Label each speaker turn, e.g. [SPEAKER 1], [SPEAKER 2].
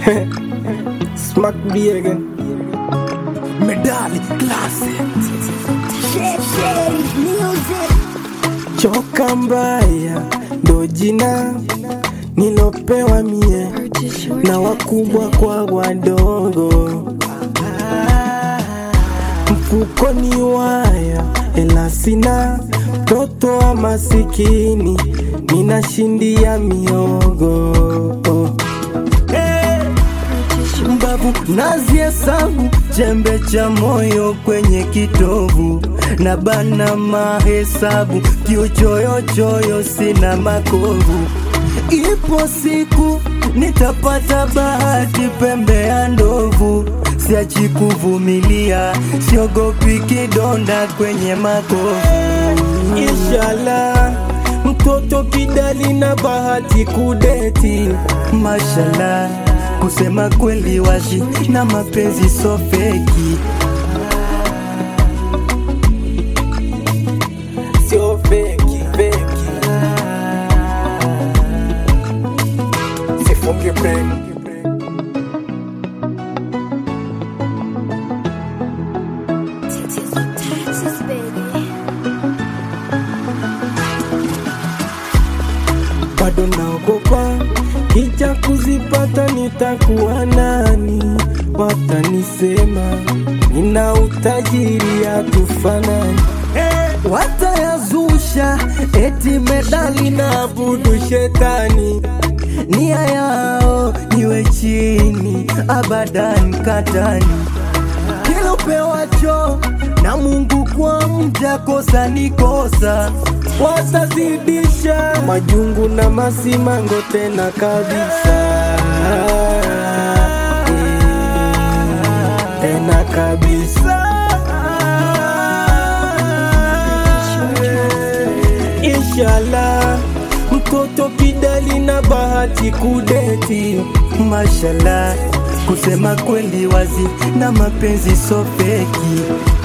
[SPEAKER 1] Smack B again.
[SPEAKER 2] Medali classic.
[SPEAKER 1] Choka mbaya ndo jina nilopewa mie na wakubwa kwa wadogo. Mfukoni waya ela sina, mtoto wa masikini ninashindia miogo. Hey!
[SPEAKER 2] Mbavu naziesabu chembe cha moyo kwenye kitovu na bana mahesabu kiuchoyochoyo sina makovu. Ipo siku nitapata bahati pembe ya ndovu, siachi kuvumilia, siogopi kidonda kwenye makovu.
[SPEAKER 1] Inshallah, mtoto kidali na bahati kudeti.
[SPEAKER 2] Mashallah, kusema kweli wazi na mapenzi so feki.
[SPEAKER 1] Sio feki, feki. Sifunge break.
[SPEAKER 3] Texas, baby.
[SPEAKER 1] bado naogopa kija kuzipata nitakuwa nani watanisema nina utajiri ya tufanani
[SPEAKER 2] Watayazusha eti medali na
[SPEAKER 1] budu shetani
[SPEAKER 2] nia yao niwe chini abadan katani kila upewacho na Mungu kwa mja kosa ni kosa
[SPEAKER 1] watazidisha majungu na masimango tena kabisa Eh, tena kabisa Inshallah mtoto kidali na bahati kudeti
[SPEAKER 2] mashallah kusema kweli wazi na mapenzi so feki